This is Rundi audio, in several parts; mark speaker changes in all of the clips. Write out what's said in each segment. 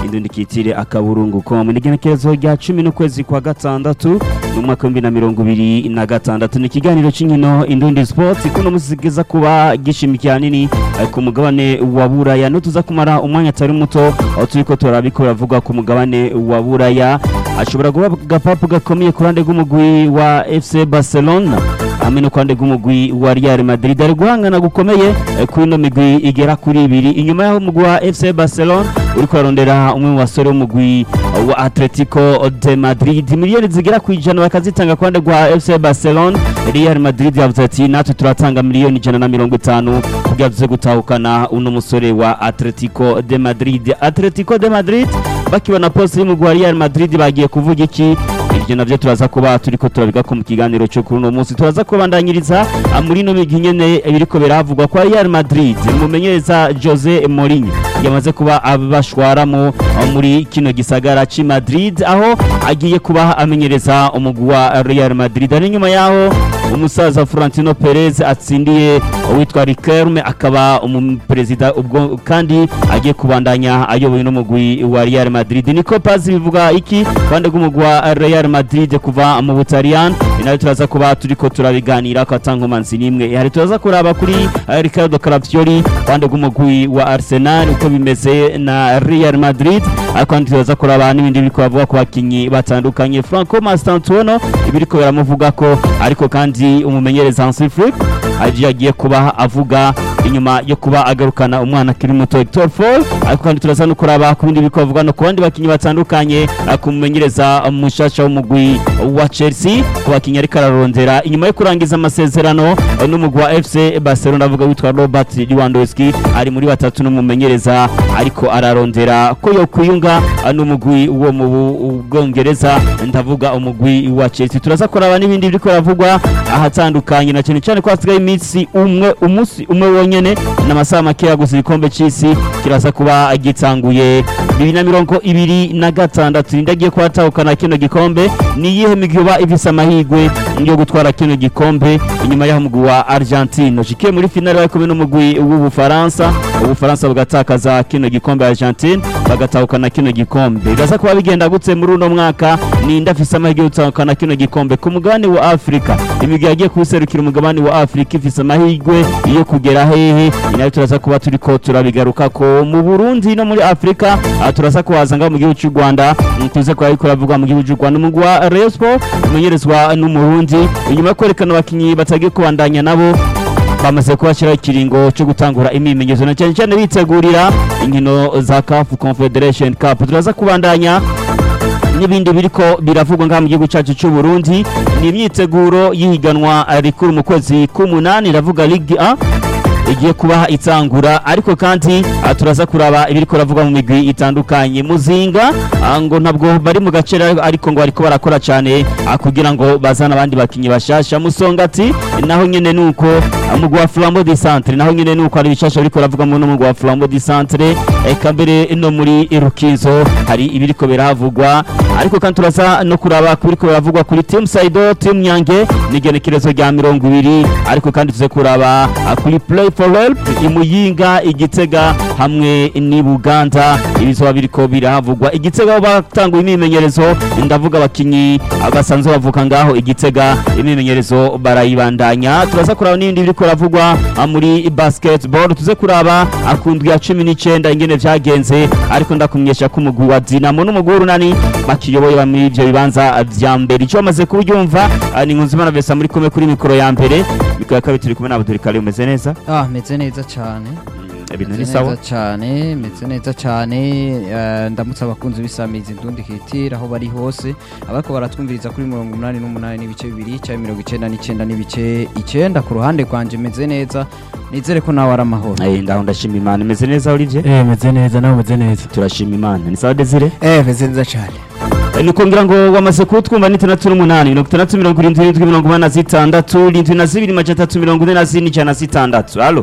Speaker 1: indundi kitire akaburungu com ni igenekerezo rya cumi n'ukwezi kwa gatandatu mu mwaka w'ibihumbi na mirongo ibiri na gatandatu ni ikiganiro cy'inkino indundi sports kuno musi kiza kuba gishimikiye hanini eh, ku mugabane wa buraya no tuza kumara umwanya atari muto aho turiko turabiko biravuga ku mugabane wa buraya ashobora kuba agapapu gakomeye ku ruhande rw'umugwi wa fc barcelona hamwe no kwande rw'umugwi wa Real Madrid ari guhangana gukomeye eh, kuri ino migwi igera kuri ibiri inyuma y'aho umugwi wa FC Barcelona uri kurarondera umwe mu basore w'umugwi wa Atletico de Madrid miliyoni zigera ku ijana bakazitanga ku ruhande rwa FC Barcelona Real Madrid yavuze ati natwe turatanga miliyoni ijana na mirongo itanu kugira tuze gutahukana uno musore wa Atletico de Madrid Atletico de Madrid bakibona poste y'umugwi wa Real Madrid bagiye kuvuga iki ibyo navyo turaza kuba turiko turabiga ko mu kiganiro cyo kuri uno munsi turaza kubandanyiriza ah, muri no migi nyene biriko biravugwa kwa Real Madrid mumenyereza Jose Mourinho yamaze kuba abashwaramo ah, muri kino gisagara ci Madrid aho agiye kuba amenyereza umugwi wa Real Madrid ari nyuma yaho umusaza Florentino Perez atsindiye uwitwa Riquelme akaba umuperezida ubwo kandi agiye kubandanya ayoboye n'umugwi wa Real Madrid niko pazi bivuga iki kwande rw'umugwi wa Real Madrid kuva mu Butaliyani inayo turaza kuba turiko turabiganira ko atankomanzi nimwe hari turaza kuraba kuri eh, Ricardo Calafiori kwande rw'umugwi wa Arsenal uko bimeze na Real Madrid ariko kandi turaza kuraba n'ibindi biriko bavuga ku bakinyi batandukanye Franco Mastantuono ibiriko biramuvuga ko ariko kandi umumenyereza Hansi Flick aje agiye kuba avuga inyuma yo kuba agarukana umwana akiri muto Hector Fall ariko kandi turaza no kuraba ku bindi biriko bavuga no ku bandi bakinyi batandukanye eh, kumumenyereza mushasha w'umugwi wa Chelsea ku bakinyi ariko ararondera inyuma yo kurangiza amasezerano eh, n'umugwi wa FC Barcelona avuga witwa Robert Lewandowski ari muri batatu n'umumenyereza ariko ararondera ko yo kwiyunga eh, n'umugwi wo mu Bu- Bwongereza ndavuga umugwi wa Chelsea turaza kuraba n'ibindi biriko biravugwa ahatandukanye na cyane cyane ko hasigaye iminsi umwe umunsi umwe wonyene n'amasaha make gusa igikombe c'isi kiraza kuba gitanguye bibiri na mirongo ibiri na gatandatu ninde agiye kuhatahukana kino gikombe ni iyihe migwi yoba ifise amahirwe yo gutwara kino gikombe inyuma y'aho umugwi wa Argentine ushikiye muri finale bari kumwe n'umugwi w'Ubufaransa Ubufaransa bugatakaza kino gikombe Argentine bagatahukana kino gikombe biraza kuba bigenda gutse muri uno mwaka ninde afise amahirwe yo gutahukana kino gikombe ku mugabane wa Afrika imigwi yagiye kuserukira umugabane wa Afrika ifise amahirwe yo kugera hehe inayo turaza kuba turiko turabigaruka ko mu Burundi no muri Afrika aha turaza kuhaza ngaho mu gihugu cy'u Rwanda mm, tuze kuba ariko ravuga mu gihugu cy'u Rwanda umugwi wa Rayon Sport umenyerezwa n'umurundi inyuma yo kwerekana abakinyi batagiye kubandanya nabo bamaze kubashyiraho ikiringo cyo gutangura imyimenyerezo na cyane cyane bitegurira inkino za CAF Confederation Cup turaza kubandanya n'ibindi biriko biravugwa ngaha mu gihugu cyacu cy'u Burundi ni imyiteguro y'ihiganwa rikuru mu kwezi k'umunani iravuga Ligue 1 igiye kuba itangura ariko kandi ah, turaza kuraba ibiriko ravuga mu migwi itandukanye muzinga ah, ngo ntabwo bari mu gace ariko ngo bariko barakora cyane ah, kugira ngo bazane abandi bakinyi bashasha musongati naho nyene nuko ah, mugwi wa Flambeau du Centre naho nyene nuko ari bishasha biriko ravuga mu mugwi wa Flambeau du Centre eka mbere no muri Rukizo hari ibiriko biravugwa ariko kandi turaza no kuraba kubiriko biravugwa kuri Team Saido Team Nyange n'igenekerezo rya mirongo ibiri ariko kandi tuze kuraba ah, kuri Play for Help imuyinga igitega hamwe n'i Buganda ibizoba biriko birahavugwa igitega aho batanguye imyimenyerezo ndavuga abakinyi ah, basanzwe bavuka ngaho igitega imyimenyerezo barayibandanya turaza kuraba n'ibindi biriko biravugwa ah, muri basketball tuze kuraba akundwi ya cumi n'icenda ingene vyagenze ariko ndakumenyesha ko umugwi wa Dinamo n'umugwi w'urunani bakiyoboye bamwe ivyo bibanza vya mbere ico bamaze kubyumva ah, ni Nkunzimana Vesa muri kumwe kuri mikoro ya mbere mikoro ya kabiri turi kumwe na Abdul Karim umeze neza
Speaker 2: Ah, meze neza cyane.
Speaker 1: ibintu ni
Speaker 2: Meze
Speaker 1: sawa
Speaker 2: neza cyane, meze neza cyane. eh, Ndamutse abakunzi b'isamizi ndundi kitira aho bari hose. Abako baratwumviriza kuri 88 n'ibice bibiri cyangwa 99 n'ibice 9 ku ruhande rwanje meze neza. Nizere ko nawe ari amahoro.
Speaker 1: Eh ndaho ndashima Imana imeze neza Olivier
Speaker 3: Eh meze neza nawe meze neza
Speaker 1: turashima Imana ni sawa Desire
Speaker 4: Eh, meze neza cyane.
Speaker 1: Eh, ni kugira ngo wamaze kutwumva ni itandatu n'umunani mirongo itandatu mirongo irindwi irindwi mirongo inani na zitandatu irindwi na zibiri majana atatu mirongo ine na zine ijana na zitandatu halo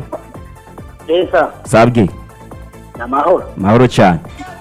Speaker 5: Esa,
Speaker 1: sabwe
Speaker 5: ni amahoro.
Speaker 1: mahoro cyane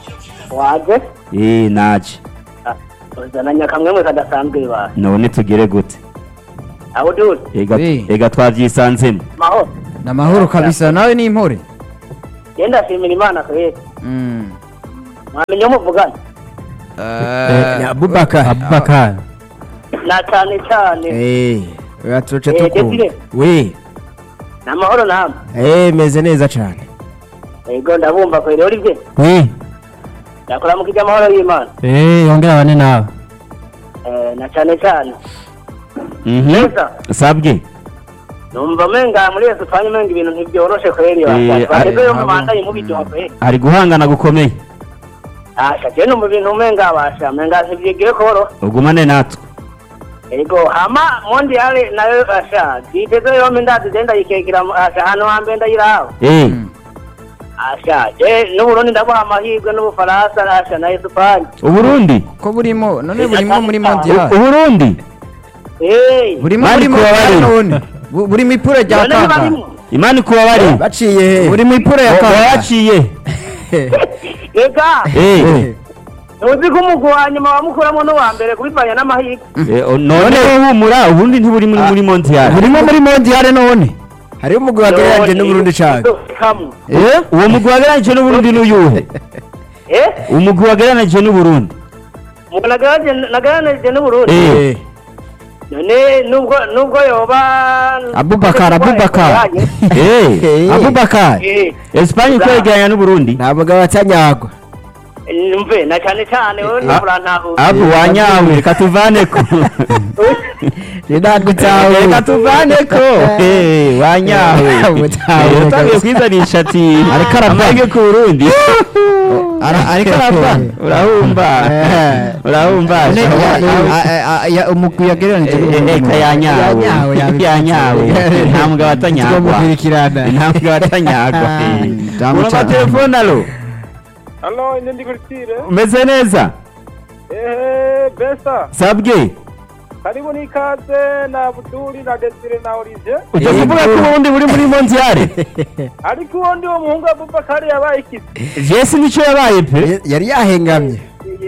Speaker 5: Waje?
Speaker 1: eh naje
Speaker 5: Uzananya akamwemwe kadasanzwe ba.
Speaker 1: none tugere gute
Speaker 5: Abo dude,
Speaker 1: ega
Speaker 2: Eh.
Speaker 1: ega twavyisanzemo
Speaker 5: mahoro.
Speaker 2: Na mahoro kabisa nawe ni impore.
Speaker 5: Yenda shimira Imana kweli.
Speaker 2: Mm.
Speaker 5: mwamenye muvugana
Speaker 2: Eh,
Speaker 3: ni Abubakar
Speaker 4: Abubakar
Speaker 5: na cyane cyane
Speaker 3: eh uraturutse
Speaker 5: Eh,
Speaker 3: tukumva
Speaker 5: Desire.
Speaker 3: we
Speaker 5: ni amahoro namwe
Speaker 3: eh meze neza cyane
Speaker 5: yego ndabumva kweri uri bye
Speaker 4: wi
Speaker 5: ndakora mu kijya amahoro y'imana
Speaker 4: eh yongera bane nawe
Speaker 5: Eh, na cyane cyane
Speaker 1: Mhm.
Speaker 5: neza
Speaker 1: sabwe
Speaker 5: numva menga muri yesu twanye menga ibintu ntibyoroshe kweri
Speaker 1: Eh,
Speaker 5: bageze yo
Speaker 2: abo-
Speaker 5: mubandanye mubiryoha kweri
Speaker 1: ari guhangana gukomeye
Speaker 5: asha je numva ibintu menga basha menga ntibyigiye koroha
Speaker 1: ugumane natwe
Speaker 5: Ego hama mondiale nayo asha ziteze yombi ndazi zenda yikekera mu- asha hano hambe ndayiraho
Speaker 1: eh
Speaker 5: asha je n'uburundi ndabuha amahirwe n'ubufaransa asha na esipanye
Speaker 1: uburundi
Speaker 2: ko burimo none burimo muri mondial
Speaker 1: uburundi
Speaker 5: hey
Speaker 2: burimo
Speaker 1: Bari
Speaker 2: muri
Speaker 1: kuba
Speaker 2: mondial
Speaker 1: barimo.
Speaker 2: none Bu- buri mipura rya
Speaker 5: none
Speaker 2: kaka
Speaker 5: barimo
Speaker 1: imana ikuba bari
Speaker 3: baciye he
Speaker 2: buri mipura ya kaka
Speaker 1: waciye
Speaker 5: ega
Speaker 1: eh
Speaker 5: ntuzi ko umugwi wa nyuma wamukuramo n'uwa mbere kubivanya n'amahirwe
Speaker 1: Eh, o- none humura ubundi ntiburi muri muri mondial
Speaker 2: burimo muri mondial none
Speaker 3: hariho umugwi wagereranyije n'uburundi cyane
Speaker 5: kamwe
Speaker 1: Eh, uwo mugwi wagereranije n'uburundi n'uyuhe
Speaker 5: eh
Speaker 1: umugwi wagereranije n'uburundi
Speaker 5: nagaranije n'uburundi
Speaker 1: Eh.
Speaker 5: none nubwo nubwo yoba
Speaker 2: Abubakar, Abubakar.
Speaker 1: Eh,
Speaker 2: abubakar
Speaker 5: Eh,
Speaker 1: Espagne kwegeranya n'uburundi
Speaker 3: ntabwo batanyagwa
Speaker 5: mve na cyane cyane wowe
Speaker 1: Ah.
Speaker 5: nturantahuza
Speaker 1: abu wanyawe reka tuvaneko
Speaker 3: rinagutawe
Speaker 1: reka tuvaneko Eh, wanyawe
Speaker 3: Mutawe.
Speaker 1: Eh, utangiye kwizanisha ati
Speaker 2: Ariko arava.
Speaker 1: amahirwe ku burundi
Speaker 2: Ara- ariko arava
Speaker 1: urahumba urahumba
Speaker 2: Ne- a- a- a- ya- umugwi yagereranije
Speaker 1: eka yanyawe
Speaker 2: Yanyawe, yabikoze.
Speaker 1: yanyawe nta mugabo atanyagwa
Speaker 3: tugomukirikirana
Speaker 1: nta mugabo atanyagwa
Speaker 2: Damu
Speaker 1: urumva
Speaker 2: cyane.
Speaker 1: telefone alo
Speaker 6: Halo, ine ndi Kulitire.
Speaker 1: umeze neza
Speaker 6: Ehe, Besa.
Speaker 1: sabwe
Speaker 6: Karibu nikaze na Abduli na Desire na Olivier.
Speaker 1: ujya kuvuga ko ubundi buri muri mondiale
Speaker 6: Ariko uwo ndi wo muhungu Abubakar yabaye ikisi.
Speaker 1: jesi nicyo yabaye pe
Speaker 3: yari yahengamye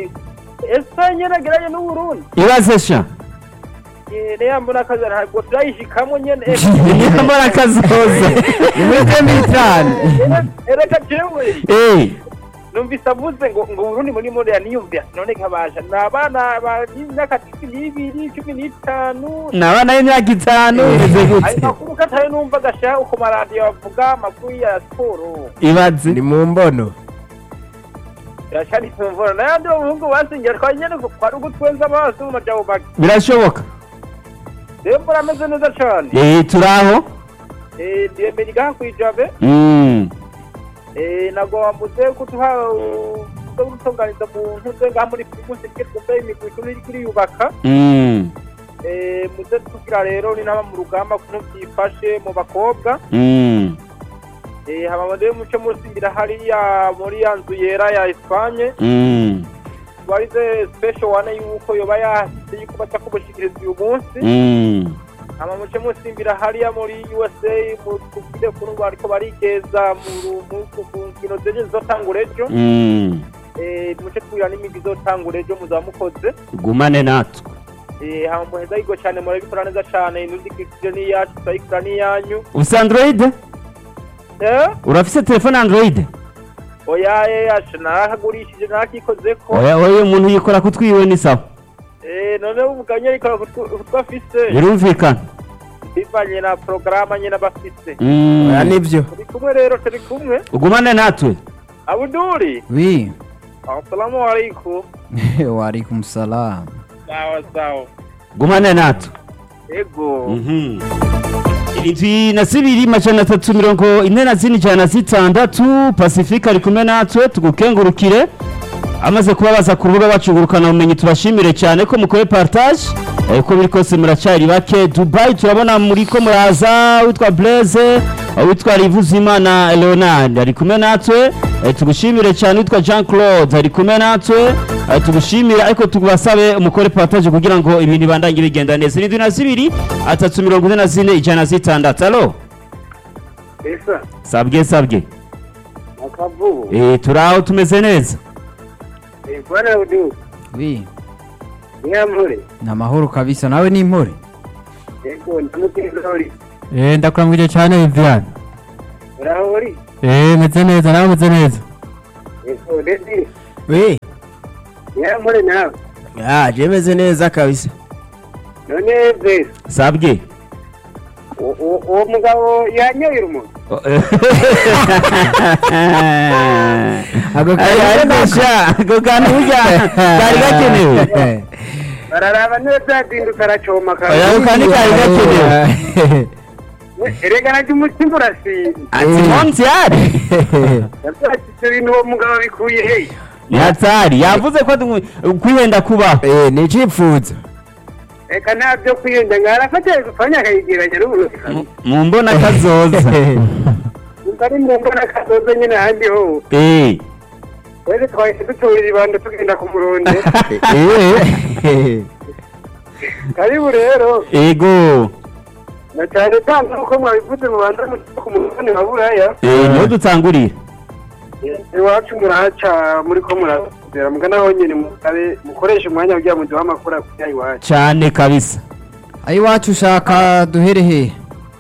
Speaker 6: Ese nyene n'u Burundi.
Speaker 1: ibaze sha
Speaker 6: Eh, ne mbona kaza ntabwo turayishikamwe nyene.
Speaker 1: nyamara akazoza
Speaker 2: ni muri dembi itanu
Speaker 6: Ereka jewe.
Speaker 1: Eh,
Speaker 6: Numvise avuze ngo ngo Burundi muri muri yaniyumvira none nkabasha. Ni abana b'imyaka cumi n'ibiri, cumi n'itanu.
Speaker 1: ni abana b'imyaka itanu bimeze
Speaker 6: Ayo
Speaker 1: gute
Speaker 6: makuru katari numva gasha uko maradiyo bavuga amakuru ya siporo.
Speaker 1: ibaze
Speaker 3: ni mu mbono
Speaker 6: Yashari tumvura n'ayandi umuhungu basingira kwa nyene kwari ugutwenza amaso mu majabo make.
Speaker 1: birashoboka
Speaker 6: Rero mbona ameze neza cane.
Speaker 1: Eh, turaho
Speaker 6: Eh, ndiyemera igaha kwijabe.
Speaker 1: Mm,
Speaker 6: Eh, nagomba muze kutuha uze gutunganiza mu ntuze ngaha muri primus ke twumve imigwi turi kuri yubaka.
Speaker 1: mm,
Speaker 6: Eh, muze tugira rero ni naba mu rugamba kuntu byifashe mu bakobwa.
Speaker 1: mm.
Speaker 6: Eh, haba rero muce musimbira hariya muri ya nzu yera ya Espagne.
Speaker 1: Mm,
Speaker 6: Warize special one yuko yoba yahise yuko baca kumushikiriza uyu munsi.
Speaker 1: mm.
Speaker 6: ama muce musimbira hariya muri USA mu kubwire kuri ngo ariko barigeza mu ru- mu mu nkino zeje zizotangura ejo
Speaker 1: Mm.
Speaker 6: eh muce twira n'imigi izotangura ejo muzaba mukoze
Speaker 1: gumane natwe
Speaker 6: eh hama muheza yigo cyane murabikora neza cyane inudikikije n'iyacu turayikora n'iyanyu
Speaker 1: ufite android
Speaker 6: eh
Speaker 1: urafise telefone android
Speaker 6: oya eh asha nakagurishije nakikozeko
Speaker 1: oya oya umuntu yikora kutwiwe ni sawa
Speaker 6: eh none umuganye ariko kutwafise
Speaker 1: birumvikana
Speaker 6: bivanye na porogaramu nyine bafise
Speaker 1: Mm.
Speaker 3: oya nibyo
Speaker 6: turi kumwe rero turi kumwe
Speaker 1: ugumane natwe
Speaker 6: abuduri
Speaker 2: wi
Speaker 6: assalamu alaikum
Speaker 2: waalaikum salam
Speaker 6: sawa sawa
Speaker 1: gumane natwe
Speaker 6: ego
Speaker 1: Mhm. irindwi na zibiri majana atatu mirongo ine na zine ijana na zitandatu pasifika ari kumwe natwe tugukengurukire amaze kubabaza ku rubuga bacu ngurukana bumenyi tubashimire cyane ko mukore partage eh, uko biri kose muracari bake dubai turabona muri ko muraza witwa blaise witwa rivuzimana leonard ari kumwe natwe eh, tugushimire cyane witwa jean claude ari kumwe natwe eh, tugushimire ariko tubasabe umukore partage kugira ngo ibintu ibandanye bigenda neza irindwi na zibiri atatu mirongo ine na zine ijana na zitandatu alo
Speaker 5: esa
Speaker 1: sabwe sabwe
Speaker 5: akavubu
Speaker 1: eh, turaho tumeze neza
Speaker 5: Eh, bwana udu
Speaker 2: wi
Speaker 5: nyampure
Speaker 2: ni amahoro kabisa nawe ni impore
Speaker 5: ego ndamuteza uri
Speaker 4: Eh, ndakuramwije cyane Viviane.
Speaker 5: uraho uri
Speaker 4: Eh, meze neza nawe meze neza.
Speaker 5: ego ndetse
Speaker 3: we
Speaker 5: ya muri nawe
Speaker 3: ah je meze neza kabisa
Speaker 5: none bese
Speaker 1: sabwe
Speaker 5: u- u- uwo mugabo yanyoye urumogi
Speaker 3: ako
Speaker 1: ariko sha ako kantu burya kari gakenewe
Speaker 5: bararaba neza yazinduka aracoma
Speaker 1: Oya, ako kantu kari gakenewe
Speaker 5: erega najya umutima urasinda
Speaker 1: ati montiari
Speaker 5: yabyakitse ibintu uwo mugabo abikuye he
Speaker 1: ni hatari yavuze ko du- kwihenda kubaho
Speaker 3: eh ni icipfuzo
Speaker 5: reka nta byo kwiyenda ngo arafata gupfanya akayigeranya n'uburozi
Speaker 1: Mu- mu mbona kazoza
Speaker 5: umva ari mu mbona kazoza nyine ahandi ho
Speaker 1: Eh,
Speaker 5: wese twahise dutura ibando tugenda ku muronde
Speaker 3: eh
Speaker 5: karibu rero
Speaker 1: ego
Speaker 5: na cyane cyane uko mwabivuze mu banza ku mugabane wa buraya
Speaker 1: Eh, niho dutangurira
Speaker 5: iwacu murahaca muri ko murazera mugana aho nyine musabe mukoreshe umwanya kugira ngo duhe amakuru akujya iwacu
Speaker 1: cyane kabisa
Speaker 2: ayiwacu ushaka duhere hehe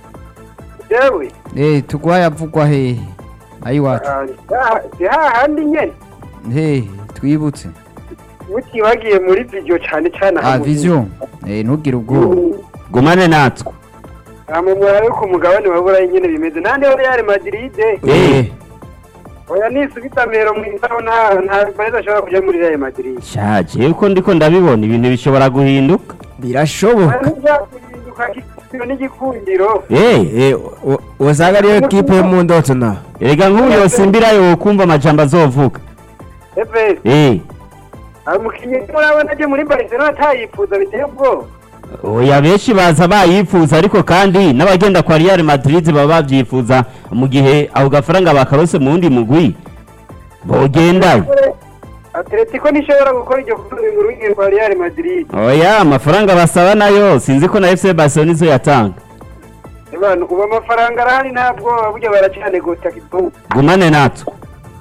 Speaker 5: yewe
Speaker 2: Eh, tugwaye avugwa hehe ayiwacu
Speaker 5: si hahandi nyine
Speaker 2: hehe twibutse
Speaker 5: mutibagiye muri video cyane cyane
Speaker 2: ah vision Eh, ntugire ubwoba
Speaker 1: gumane natwe
Speaker 5: amumura yo ku mugabane wa burayi nyine bimeze nande ho Real Madrid
Speaker 1: Eh,
Speaker 5: oya nisubita mero mu isaho nta nta bareza ashobora kujya muri Real Madrid
Speaker 1: shaje uko ndiko ndabibona ibintu bishobora guhinduka
Speaker 3: birashoboka
Speaker 5: ntibyakuhinduka igikundiro n'igikundiro
Speaker 1: Eh,
Speaker 3: eh u- usanga ariyo kipe yo mu ndoto na
Speaker 1: erega nk'ubu yosimbirayo kumva amajambo azovuga
Speaker 5: ebe
Speaker 1: Eh,
Speaker 5: umukinnyi murabona aje muri Barcelona atayifuza biteye ubwoba
Speaker 1: oya benshi baza bayifuza ariko kandi n'abagenda kwa Real Madrid baba babyifuza mu gihe ako gafaranga bakarose mu wundi mugwi bogendayo
Speaker 5: Atletico ntishobora gukora iryo kundi mu rugi rwa Real Madrid
Speaker 1: oya amafaranga basaba nayo sinzi ko na FC Barcelona izo yatanga
Speaker 5: abantu ubu amafaranga arahari ntabwo burya baracanegota kitu
Speaker 1: gumane natwe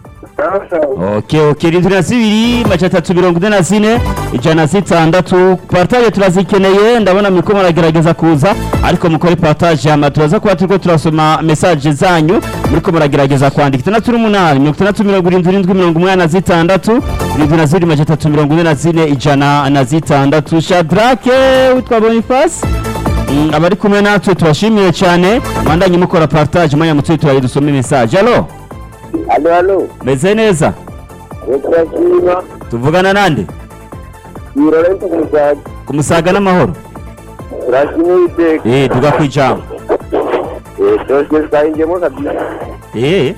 Speaker 1: ok ok rindwi na zibiri mace atatu mirongo ine na zine ijana na zitandatu partage turazikeneye ndabona muriko muragerageza kuza ariko mukore partage hama turaza kuba turiko turasoma message zanyu muriko muragerageza kwandika itandatu n'umunani mirongo itandatu mirongo irindwi irindwi mirongo umunani na zitandatu irindwi na zibiri mace atatu mirongo ine na zine ijana na zitandatu shadrake witwa bonifasi Mm, abari kumwe natwe tubashimiye cyane mwandanye mukora partage mwanya mutwe turaye dusome message alo
Speaker 5: alo alo
Speaker 1: meze neza
Speaker 5: turashima
Speaker 1: tuvugana nande
Speaker 5: Laurent Musaga
Speaker 1: kumusaga n'amahoro
Speaker 5: turashima iteka
Speaker 1: eh tuga kwijambo
Speaker 5: twese twayinjemo kabisa
Speaker 1: eh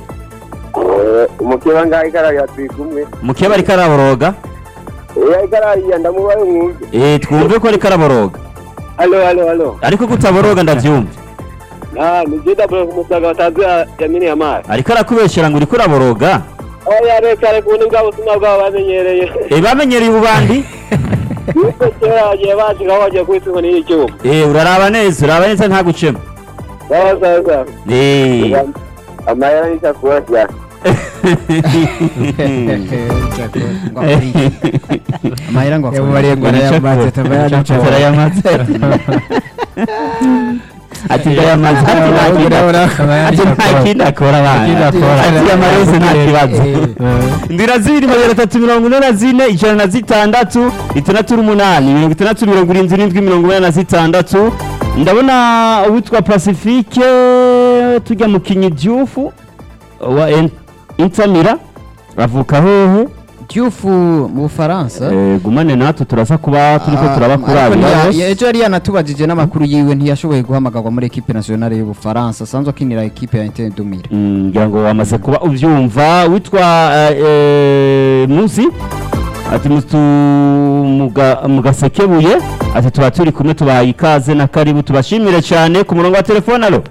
Speaker 5: umukeba ngaho ikarariya turi kumwe
Speaker 1: mukeba ariko araboroga
Speaker 5: iya ikarariya ndamubaye mwumve
Speaker 1: eh twumve ko ariko araboroga
Speaker 5: alo alo alo
Speaker 1: ariko kutaboroga ndavyumva
Speaker 5: ah ni jida bro kumusaga batazi yamini ya mari
Speaker 1: ariko arakubeshera ngo uriko uraboroga
Speaker 5: oya reka reka ubundi bwa busuma bwabo bamenyereye
Speaker 1: eh bamenyereye ububandi
Speaker 5: yuko kera bagiye bashikaho bagiye kubita inkoni y'icyuma
Speaker 1: eh uraraba neza uraba neza nta gucema
Speaker 5: sawa sawa sawa
Speaker 1: eh
Speaker 5: amayera n'isakura cyane
Speaker 2: amahera ngo
Speaker 3: yamubariye ngo arayamaze tabayana
Speaker 1: turayamaze ati ndayamaze ati nta kindi akora. ati nta kindi akora abana ati amarose nta kibazo ndira zibiri magana atatu mirongo ine na zine ijana na zitandatu itandatu n'umunani mirongo itandatu mirongo irindwi n'indwi mirongo inani na zitandatu ndabona uwitwa pacifique tujya mu kinyidyufu wa En- intamira avuka hehe
Speaker 2: Diouf mu Bufaransa
Speaker 1: Eh, gumane natwe turaza kuba turiko
Speaker 2: Ah,
Speaker 1: turabakura
Speaker 2: ariko ntiya-
Speaker 1: bose.
Speaker 2: ejo yari yanatubajije n'amakuru yiwe ntiyashoboye guhamagarwa muri ekipe nationale y'Ubufaransa asanzwe akinira ekipe ya Inter Dumire
Speaker 1: Mm, ngira ngo wamaze kuba ubyumva witwa eh, eh, musi ati mutu muga- mugasekebuye ati tuba turi kumwe tubahaye ikaze na karibu tubashimire cyane ku murongo wa telefone alo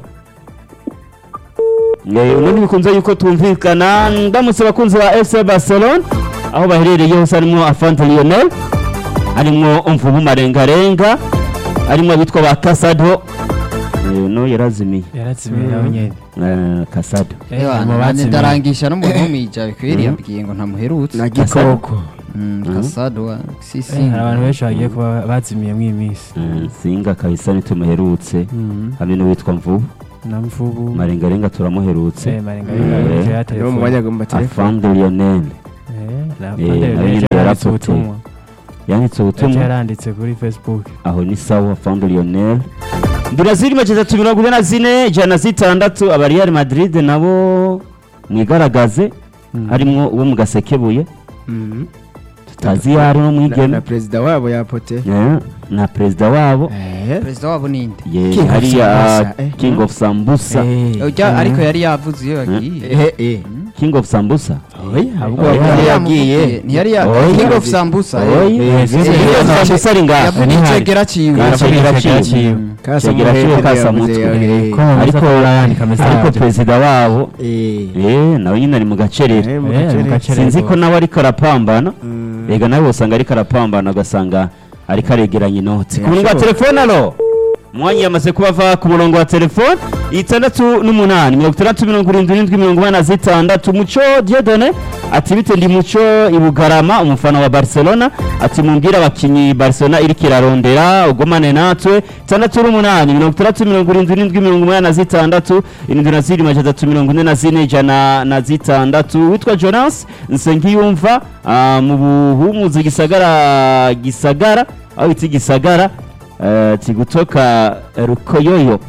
Speaker 1: Eh, ubundi bikunze yuko tumvikana ndamutse abakunzi ba FC Barcelona aho baherereye hose harimo Afante Lionel harimo Mvubu Marengarenga harimo abitwa ba Casado Eh, no yarazimiye
Speaker 4: yarazimiye nawe nyene
Speaker 1: Eh, Casado
Speaker 4: Eh,
Speaker 2: Ewa,
Speaker 4: mu
Speaker 2: nane
Speaker 4: bazimiye.
Speaker 2: ndarangisha n'umuntu w'umwija bikwiriye yambwiye ngo ntamuherutse
Speaker 3: na gikoko
Speaker 2: Mm, Kasado wa si si
Speaker 4: Eh, hari abantu benshi bagiye kuba bazimiye mw'iyi minsi
Speaker 1: Mm, singa kabisa ntitumuherutse hamwe n'uwitwa mvubu
Speaker 4: na mvubu
Speaker 1: marengarenga turamuherutse
Speaker 4: Eh, marengarenga
Speaker 1: Eh,
Speaker 4: ya
Speaker 3: niwo
Speaker 4: telefone
Speaker 3: mwanya agomba telefone
Speaker 1: afande lionel
Speaker 4: Eh, Na-
Speaker 1: Eh,
Speaker 4: Mandela
Speaker 1: nawe nyine
Speaker 4: yanditse
Speaker 1: yarapoteye.
Speaker 4: ubutumwa
Speaker 1: yanditse
Speaker 4: Yaje
Speaker 1: ubutumwa
Speaker 4: yaranditse kuri facebook
Speaker 1: aho ni sawa foundo lionel ndira ziri make zitatu mirongo ine na zine ijana na zitandatu aba real madrid nabo mwigaragaze harimwo uwo mu gasekebuye tutazi iyo ari no
Speaker 3: na, na
Speaker 1: mwigeme
Speaker 3: perezida wabo yapote
Speaker 1: Eh, na perezida wabo
Speaker 3: Eh.
Speaker 2: perezida wabo ninde
Speaker 1: ye
Speaker 3: King of
Speaker 1: hariya
Speaker 3: Sambusa, eh.
Speaker 1: king of sambusa
Speaker 3: Eh.
Speaker 2: Ujya- ariko yari yavuze iyo yagiye
Speaker 3: Eh, eh.
Speaker 1: king of sambusa
Speaker 3: Oya, ahubwo
Speaker 1: Oya.
Speaker 3: yari
Speaker 2: Yari
Speaker 3: yagiye
Speaker 2: yamuvugiye, ntiyari ya
Speaker 1: Oya.
Speaker 2: king of sambusa
Speaker 1: Oya,
Speaker 2: eh.
Speaker 3: Eh,
Speaker 1: king
Speaker 3: eh,
Speaker 1: of
Speaker 3: eh,
Speaker 1: sambusa ari ngaha
Speaker 2: yavuze
Speaker 4: ntihari.
Speaker 2: icegera ciwe
Speaker 1: Yaravuze
Speaker 4: Icegera
Speaker 1: icegera
Speaker 4: ciwe.
Speaker 3: Kasa
Speaker 1: Kigera
Speaker 3: Muhete
Speaker 1: ciwe kasa
Speaker 3: yavuze,
Speaker 1: mutwe.
Speaker 3: eh,
Speaker 4: ko mumaze
Speaker 1: ariko
Speaker 4: kubona yandika
Speaker 1: ariko
Speaker 4: message
Speaker 1: perezida wabo
Speaker 3: eh.
Speaker 1: eh nawe nyine ari mu gacerere
Speaker 3: Eh, mu
Speaker 4: Eh, mu
Speaker 3: gacerere.
Speaker 4: gacerere.
Speaker 1: sinzi ko nawe ariko arapambana
Speaker 3: Mm.
Speaker 1: ega nawe usanga ariko arapambana ugasanga ariko aregeranya inoti ku murongo wa
Speaker 3: Yashoboye.
Speaker 1: telefone alo umwanya yamaze kuba ava ku murongo wa telefone itandatu n'umunani mirongo itandatu mirongo irindwi n'indwi mirongo inani na zitandatu muco diedone ati bite ndi muco i bugarama umufana wa barcelona ati mumbwire abakinnyi barcelona iriko irarondera ugumane natwe itandatu n'umunani mirongo itandatu mirongo irindwi n'indwi mirongo umunani na zitandatu irindwi na zirindwi majana atatu mirongo ine na zine ijana na zitandatu witwa jonas nsengiyumva ah, mu buhumuzi gisagara gisagara aho bita gisagara eh, ati gutoka rukoyoyo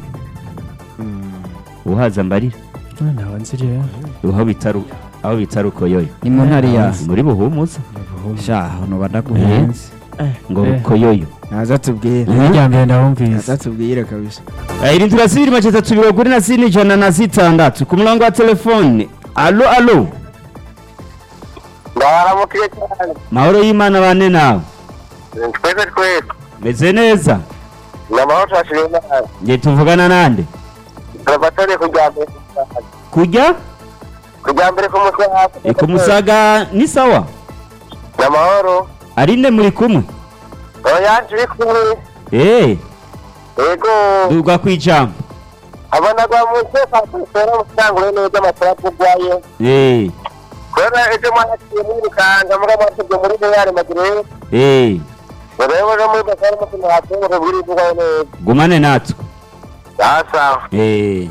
Speaker 1: uhaza mbarira
Speaker 4: ntawe nzi jewe
Speaker 1: aho bita Ru- aho bita rukoyoyo
Speaker 2: ni mu ntara ya
Speaker 1: muri buhumuza
Speaker 2: sha hano badaguhenze
Speaker 1: ngo
Speaker 4: Eh.
Speaker 1: rukoyoyo
Speaker 3: ntaza tubwire
Speaker 4: irya mbere ndahumvise
Speaker 3: ntaza tubwire kabisa
Speaker 1: Eh, irindwi na zibiri majana atatu mirongo ine na zine ijana na zitandatu ku murongo wa telefone alo alo
Speaker 6: ndabaramukiye cyane
Speaker 1: mahoro y'imana bane nawe
Speaker 6: twese twese
Speaker 1: meze neza
Speaker 6: ni amahoro twashiriye nabi
Speaker 1: ngiye tuvugana nande
Speaker 6: turabatore kujya mbere
Speaker 1: kujya
Speaker 6: kujya mbere ku mutwe hasi
Speaker 1: Eh, ku musaga ni sawa
Speaker 6: ni amahoro
Speaker 1: ari nde muri kumwe
Speaker 6: oya turi kumwe
Speaker 1: eh
Speaker 6: yego
Speaker 1: dugwa kwijambo
Speaker 6: abona gwa mu mutwe twera musangure neza amatara kugwaye
Speaker 1: eh
Speaker 6: kubera ejo mwanakiye mwirukanga muga mwatubwe muri real madrid
Speaker 1: eh
Speaker 6: rero no muri basara mutima hatungure buri kugwaye neza
Speaker 1: gumane natwe
Speaker 6: sasa
Speaker 1: eh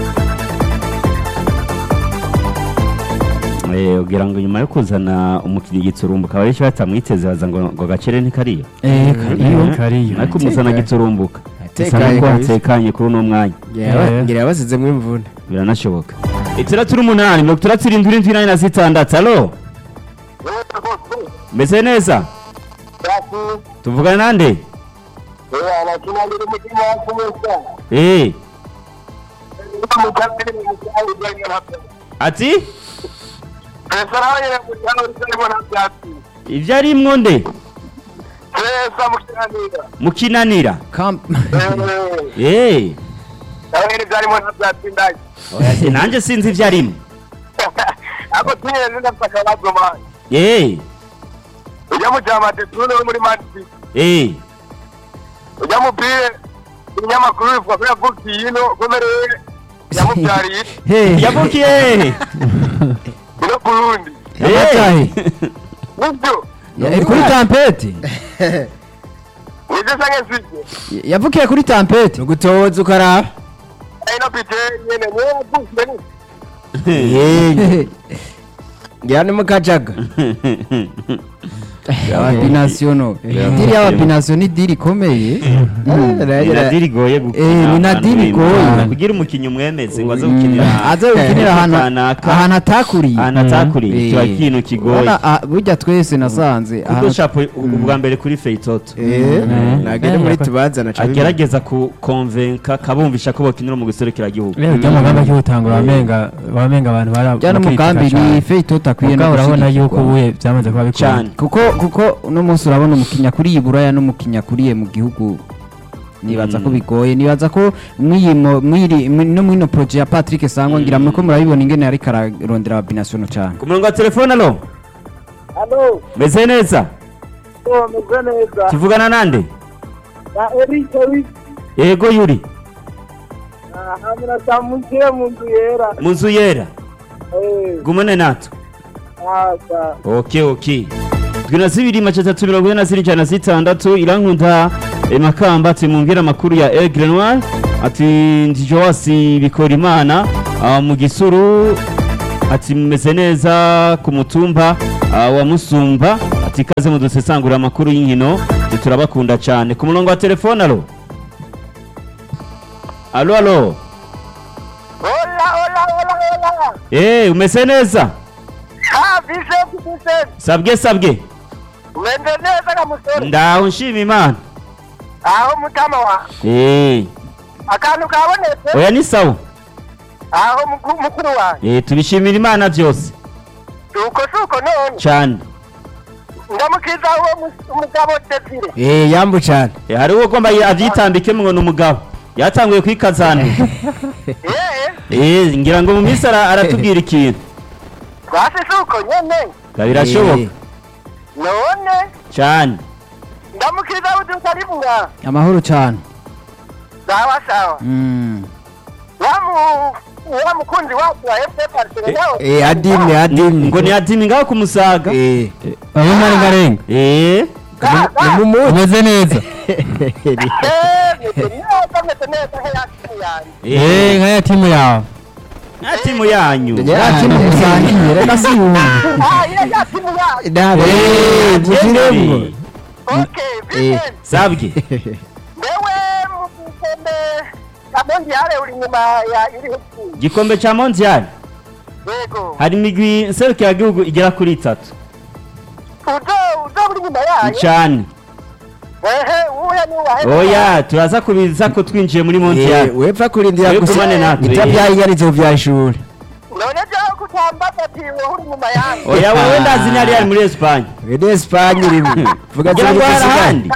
Speaker 1: Eh, ugira ngo nyuma yo kuzana umukinnyi giturumbuka abarenshi batamwiteze baza ngo ngo gacere ntikariyo
Speaker 4: eh kariyo kariyo
Speaker 1: ariko umuzana giturumbuka bisa
Speaker 3: Atekanye
Speaker 1: nubwo
Speaker 3: kabisa.
Speaker 1: hatekanye kuri uno mwanya
Speaker 3: Ngira-
Speaker 4: Eh.
Speaker 3: ngira yabasizemo imvune
Speaker 1: biranashoboka itandatu n'umunani mirongo itandatu irindwi irindwi inani na zitandatu alo meze neza tuvugana nande eh ati ibyo arimwo nde mukinanira
Speaker 2: Kam-
Speaker 1: eh ati nanjye sinzi ibyo arimwo eh
Speaker 6: ujya mu cyamate tune muri manchester
Speaker 1: eh
Speaker 6: ujya mupire ibinyamakuru bivuga ko yavukiye ino komereye yamubyariye
Speaker 2: Hey,
Speaker 1: yavukiye
Speaker 6: ino burundi
Speaker 2: yamatahe.
Speaker 6: nibyo
Speaker 2: Ya- kuri tampeti
Speaker 6: nibyo sange sibyo
Speaker 2: yavukiye kuri tampeti
Speaker 3: ugutoza ukaraba
Speaker 6: ino pite nyene niyo yavukiye ni
Speaker 3: ngira ni mukajaga
Speaker 2: ababinasiyono diri y'ababinasiyo ni diri ikomeye
Speaker 1: ni nadiri igoye gukina
Speaker 2: Eh, ni nadiri
Speaker 1: ahantu
Speaker 2: igoye.
Speaker 1: w'Imana. kugira umukinnyi umwemeze ngo aze gukinira
Speaker 2: aze gukinira ahantu
Speaker 1: kanaka,
Speaker 2: ahantu atakuriye
Speaker 1: ahantu atakuriye
Speaker 2: Eh.
Speaker 1: kiba ikintu kigoye
Speaker 2: Urabona, ah, burya twese nasanze
Speaker 1: kuko
Speaker 2: ahantu-
Speaker 1: shapo ubwa mbere kuri feitoto
Speaker 3: nagere muri tubazana ca bibiri.
Speaker 1: agerageza kukonvenka kabumvisha ko bokinira mu guserukira gihugu
Speaker 4: rero ujya mugambi akiwutangura wamenga wamenga abantu bara
Speaker 2: jya n'umugambi ni feyitoto akwiye no
Speaker 4: ubwo urabona yuko
Speaker 2: gushyigikirwa.
Speaker 4: ubuye byamaze kuba bikora
Speaker 1: cyane
Speaker 2: kuko kuko uno munsi urabona umukinya kuriye buraya n'umukinya kuriye mu gihugu nibaza ko
Speaker 1: Mm.
Speaker 2: bigoye nibaza ko mw'iyi mo- mw'iri mwi- no mwino projet ya Patrick Sangwa ngira muriko murabibona ingene ariko ararondera ababinasiyono cyane
Speaker 1: ku murongo wa telefone alo
Speaker 6: hano
Speaker 1: meze neza
Speaker 6: meze neza
Speaker 1: tuvugana nande
Speaker 6: na eric eric
Speaker 1: yego yuri
Speaker 6: hamwe na samukire mu nzu yera
Speaker 1: mu nzu yera gumane natwe
Speaker 6: asa
Speaker 1: ok ok twe na zibiri mace atatu mirongo ine na zine ijana na zitandatu irankunda eh, makamba ati mumbwire amakuru ya egre noir ati ndi joasi bikora imana ah, mu gisuru ati mumeze neza ku mutumba ah, wa musumba ati ikaze mu dusesangura amakuru y'inkino twe turabakunda cyane ku murongo wa telefone alo alo alo
Speaker 6: Hola, hola, hola, hola.
Speaker 1: Eh, umeze neza
Speaker 6: Ah, Vincent, Vincent.
Speaker 1: sabwe sabwe
Speaker 6: Umeze neza ga musore.
Speaker 1: ndaho nshima imana
Speaker 6: Aho mutama wa.
Speaker 1: Eh,
Speaker 6: Akantu kabonetse.
Speaker 1: oya ni sawa
Speaker 6: Aho muku- mukuru wanjye.
Speaker 1: Eh, tubishimira imana byose
Speaker 6: Uko suko none.
Speaker 1: cyane
Speaker 6: Ndamukiza uwo mu- umugabo Desire.
Speaker 3: Eh, yambu cyane
Speaker 1: Eh, hari uwo ugomba abyitambikemo ngo ni umugabo yatanguye kwikazana
Speaker 6: Eh,
Speaker 1: Eh, ngira ngo mu minsi ara- aratubwira ikintu
Speaker 6: twase suko nyene.
Speaker 1: Nga birashoboka
Speaker 3: Eh,
Speaker 6: None
Speaker 1: cyane
Speaker 6: ndamukiza udutari bunga.
Speaker 2: amahoro cyane
Speaker 6: Sawa sawa.
Speaker 2: Mm.
Speaker 6: Wa mu wa mukunzi wacu wa FC Barcelona.
Speaker 3: eh, adimwe adimwe
Speaker 1: ngo ni adimi ngaho kumusaga
Speaker 3: Eh,
Speaker 4: urabona ari ngarenga
Speaker 1: Eh,
Speaker 6: Ga- ga-
Speaker 3: ni mu muti
Speaker 4: umeze neza
Speaker 6: Eh, meze neza meze neza nk'iyasimu yanjye.
Speaker 4: eh nka ya timu yawe
Speaker 1: nka timu yanyu
Speaker 2: yakina umusangiye reka si yumva
Speaker 6: Ah, ile yasimu yanjye.
Speaker 3: Ndabe,
Speaker 1: Eh,
Speaker 3: mushyiremo.
Speaker 1: Jeffrey.
Speaker 6: Okay, Vincent.
Speaker 1: sabwe
Speaker 6: Wewe mukisembe kamondi yale uri nyuma ya iri huku.
Speaker 1: igikombe cya mondial
Speaker 6: Yego.
Speaker 1: hari imigwi serukiragihugu igera kuri itatu
Speaker 6: Uzo uzo uri nyuma yayo.
Speaker 1: cyane
Speaker 6: Ehe, uya ni wa
Speaker 1: oya turaza kubiza ko twinjiye muri
Speaker 3: Eh,
Speaker 1: mondial
Speaker 3: wepfa kurindira
Speaker 1: Wewe
Speaker 3: gusa
Speaker 1: kumane natwe.
Speaker 3: itabyayigarizo vya ishuri
Speaker 6: None jo kutambaza ati wowe uri nyuma yayo.
Speaker 1: oya wowe ndazi ni ari muri Espagne
Speaker 3: wede Espagne rimwe vuga
Speaker 1: kugira ngo hari ahandi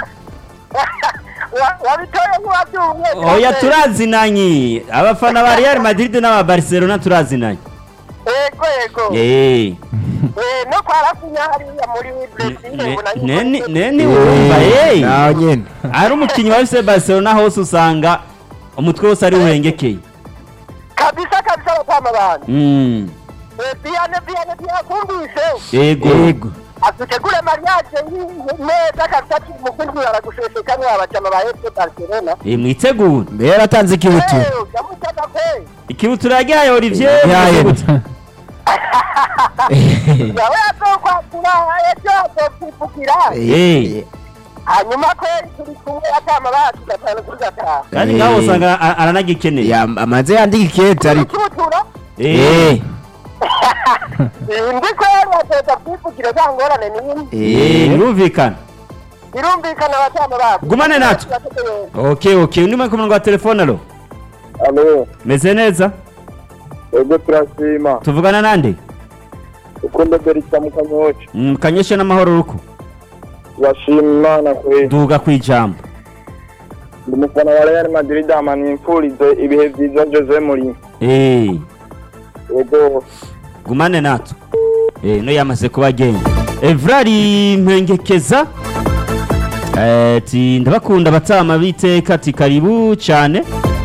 Speaker 6: Wa- Wabitoye nk'uwabyumye.
Speaker 1: oya turazinanye abafana ba Real Madrid n'aba Barcelona turazinanye
Speaker 6: Yego yego.
Speaker 1: eh
Speaker 6: Eh, no kwa Rafinha hariya muri Brazil ubona yuko-
Speaker 1: neni neni urumva eh
Speaker 3: naho nyene
Speaker 1: ari umukinnyi wa FC Barcelona hose usanga umutwe wose ari uhengekeye
Speaker 6: kabisa kabisa batama bana.
Speaker 1: mm
Speaker 6: Eh, Viane Viane byakumvise.
Speaker 1: yego
Speaker 3: yego
Speaker 6: atutegure mariage yi- neza kabisa ati umukunzi aragushesheka mwabajama ba FC Barcelona.
Speaker 1: eh mwitegure
Speaker 3: mbere yaratanze ikibutu
Speaker 6: Eh, ndamutaka pe.
Speaker 1: ikibutura ryayo Olivier
Speaker 3: Yayo.
Speaker 1: mwitegure.
Speaker 6: yawe azokwakira ejo azokwipukira
Speaker 1: Eh.
Speaker 6: hanyuma kweri turi kumwe atama bacu gatanu kuri gatanu
Speaker 1: kandi
Speaker 3: Eh.
Speaker 1: ngaho usanga a- aranagikeneye
Speaker 3: Ya- amaze yandika ikete ariko
Speaker 6: ikibutura
Speaker 1: eh
Speaker 6: ndi kweri azoza kwipukira za ngorane n'imwe
Speaker 1: eh birumvikana
Speaker 6: birumvikana abatama bacu
Speaker 1: Gumane natwe. okay okay undi ku murongo wa telefone alo
Speaker 7: alo
Speaker 1: meze neza
Speaker 7: ego turashima
Speaker 1: tuvugana nande
Speaker 7: ukunde berita mu kanyoci
Speaker 1: Mm, kanyeshe n'amahoro ruko
Speaker 7: turashima imana kwe
Speaker 1: duga kwijambo
Speaker 7: ndi umufana wa real madrid ama nimfurize ibihe byiza jose muri
Speaker 1: eh
Speaker 7: ego
Speaker 1: gumane natwe eh no yamaze kuba agenda Evrari Mpengekeza eh ati ndabakunda batama biteka ati karibu cyane